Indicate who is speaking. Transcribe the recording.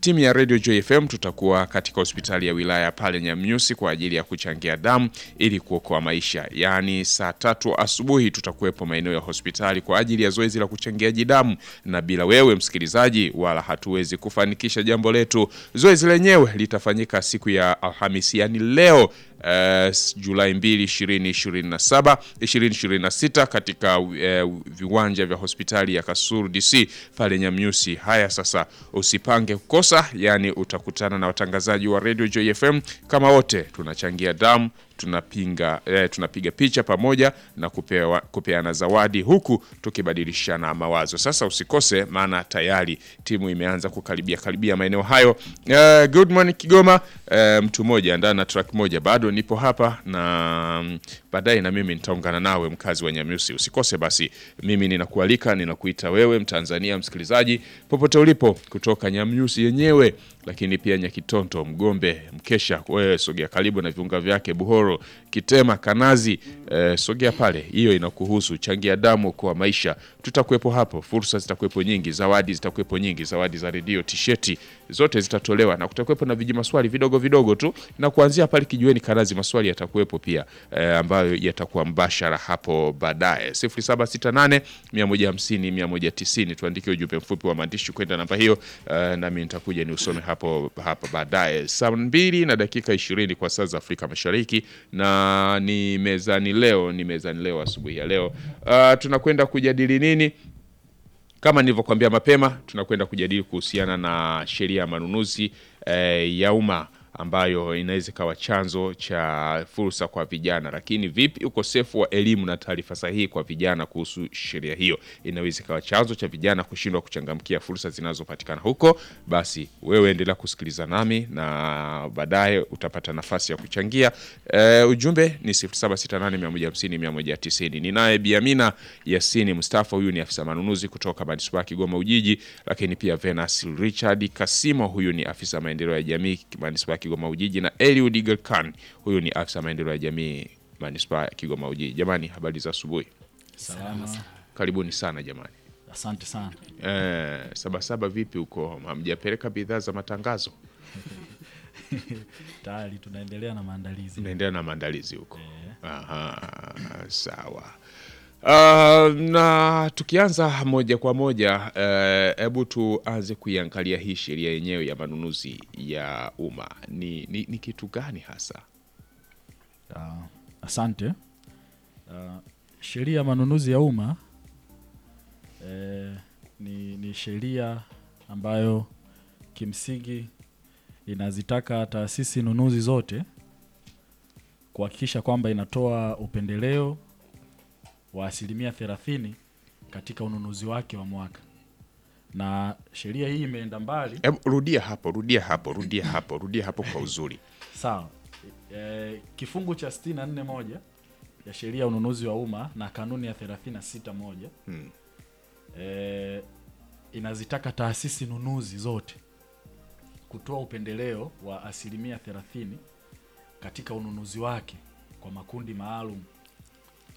Speaker 1: timu ya Radio Joy FM tutakuwa katika hospitali ya wilaya pale Nyamnyusi kwa ajili ya kuchangia damu ili kuokoa maisha. Yaani saa tatu asubuhi tutakuwepo maeneo ya hospitali kwa ajili ya zoezi la kuchangiaji damu, na bila wewe msikilizaji, wala hatuwezi kufanikisha jambo letu. Zoezi lenyewe litafanyika siku ya Alhamisi, yani leo Uh, Julai 2, 2027 2026 katika uh, viwanja vya hospitali ya Kasulu DC pale Nyamnyusi. Haya sasa, usipange kukosa, yani utakutana na watangazaji wa Radio Joy FM kama wote tunachangia damu tunapinga eh, tunapiga picha pamoja na kupewa, kupeana zawadi huku tukibadilishana mawazo. Sasa usikose, maana tayari timu imeanza kukaribia karibia maeneo hayo. Eh, good morning Kigoma. Eh, mtu mmoja ndani na track moja, bado nipo hapa na mm, baadaye na mimi nitaungana nawe mkazi wa Nyamyusi. Usikose basi, mimi ninakualika, ninakuita wewe Mtanzania msikilizaji popote ulipo kutoka Nyamyusi yenyewe, lakini pia Nyakitonto, Mgombe, Mkesha, wewe sogea karibu na viunga vyake Buhoro, Kitema, Kanazi, eh, sogea pale, hiyo inakuhusu. Changia damu kwa maisha, tutakuwepo hapo, fursa zitakuwepo nyingi, zawadi zitakuwepo nyingi, zawadi za redio, tisheti zote zitatolewa, na kutakuwepo na viji maswali vidogo vidogo tu, na kuanzia pale kijiweni Kanazi maswali yatakuwepo pia eh, ambayo yatakuwa mbashara hapo baadaye. 0768 150 190, tuandike ujumbe mfupi wa maandishi kwenda namba hiyo, eh, nami nitakuja ni usome hapo hapa baadaye. Saa mbili na dakika ishirini kwa saa za Afrika Mashariki, na ni mezani leo, ni mezani leo asubuhi ya leo. Uh, tunakwenda kujadili nini? Kama nilivyokuambia mapema, tunakwenda kujadili kuhusiana na sheria ya manunuzi eh, ya umma ambayo inaweza ikawa chanzo cha fursa kwa vijana. Lakini vipi ukosefu wa elimu na taarifa sahihi kwa vijana kuhusu sheria hiyo inaweza ikawa chanzo cha vijana kushindwa kuchangamkia fursa zinazopatikana huko? Basi wewe endelea kusikiliza nami na baadaye utapata nafasi ya kuchangia. E, ujumbe ni 0768150190. Ninaye Biamina Yasini Mustafa, huyu ni afisa manunuzi kutoka manispaa ya Kigoma Ujiji, lakini pia Venus Richard Kasimo, huyu ni afisa maendeleo ya jamii manispaa ya Kigoma Ujiji, na Eliud Galkan, huyu ni afisa maendeleo ya jamii manispaa ya Kigoma Ujiji. Jamani, habari za asubuhi,
Speaker 2: Salama.
Speaker 1: karibuni sana jamani.
Speaker 2: Asante sana.
Speaker 1: Eh, Sabasaba vipi huko, hamjapeleka bidhaa za matangazo?
Speaker 2: Tayari tunaendelea na maandalizi.
Speaker 1: Naendelea na maandalizi huko. Aha, sawa. Uh, na tukianza moja kwa moja hebu tuanze kuiangalia hii sheria yenyewe ya manunuzi ya umma ni, ni, ni kitu gani hasa?
Speaker 2: Ah, asante. Ah, sheria ya manunuzi ya umma eh, ni, ni sheria ambayo kimsingi inazitaka taasisi nunuzi zote kuhakikisha kwamba inatoa upendeleo wa asilimia thelathini katika ununuzi wake wa mwaka, na sheria hii imeenda mbali
Speaker 1: Hebu rudia hapo, rudia hapo, rudia hapo, rudia hapo kwa uzuri.
Speaker 2: Sawa. E, kifungu cha 64 moja ya sheria ya ununuzi wa umma na kanuni ya 36 moja
Speaker 1: Hmm.
Speaker 2: e, inazitaka taasisi nunuzi zote kutoa upendeleo wa asilimia 30 katika ununuzi wake kwa makundi maalum